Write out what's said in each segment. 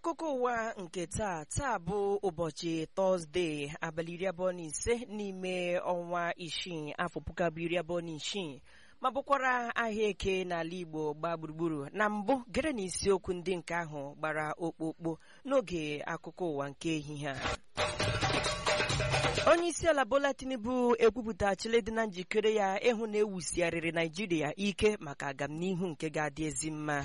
n'akụkọ ụwa nke taa taa bụ ụbọchị tọzdee abalị iri abụọ na ise n'ime ọnwa isii afọ puku abụọ iri abụọ na isii ma bụkwara ahịa eke n'ala igbo gbaa gburugburu na mbụ gere na isiokwu ndị nke ahụ gbara okpokpo n'oge akụkọ ụwa nke ehihie a onye isi ala bola tinubu ekwupụtachila dị na njikere ya ịhụ na ewusigharịrị naijiria ike maka agamnihu nke ga-adị ezi mma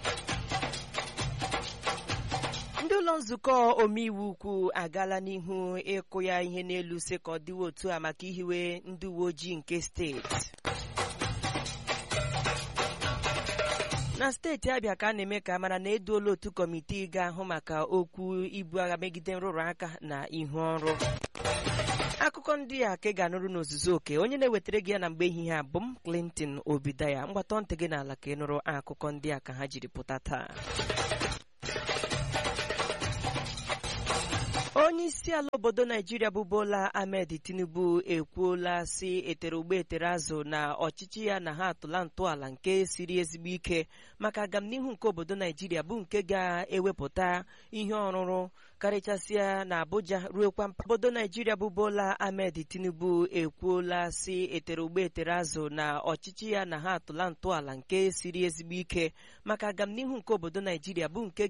ndị ụlọ nzukọ omeiwu ukwu agaala n'ihu ịkụ ya ihe n'elu si ka ọ dịwa otu a maka ihiwe ndị uwe ojii nke steeti na steeti abịa ka a na-eme ka mara na eduola otu kọmitii ga-ahụ maka okwu ibu agha megide nrụrụ aka na ihu ọrụ akụkọ ndị a ka ị ga-anụrụ n'ozuzu oke onye na-ewetara gị ya na mgbe ehihie a bụ m Clinton Obidaya mgbatọ ntị gị n'ala ka ị nụrụ akụkọ ndị a ka ha jiri pụta taa onye isi ala obodo naijiria bụ bola ahmed tinubu ekwuola si etere ugbo etere azụ na ọchịchị ya na ha atụla ntọala nke siri ezigbo ike maka agamnihu nke obodo naijiria bụ nke ga-ewepụta ihe ọrụrụ karịchasịa na abuja ruokwa mpa obodo naijiria bụ bola ahmed tinubu ekwuola si etere ugbo etere azụ na ọchịchị ya na ha atụla ntọala nke siri ezigbo ike maka agamnihu nke obodo naijiria bụ nke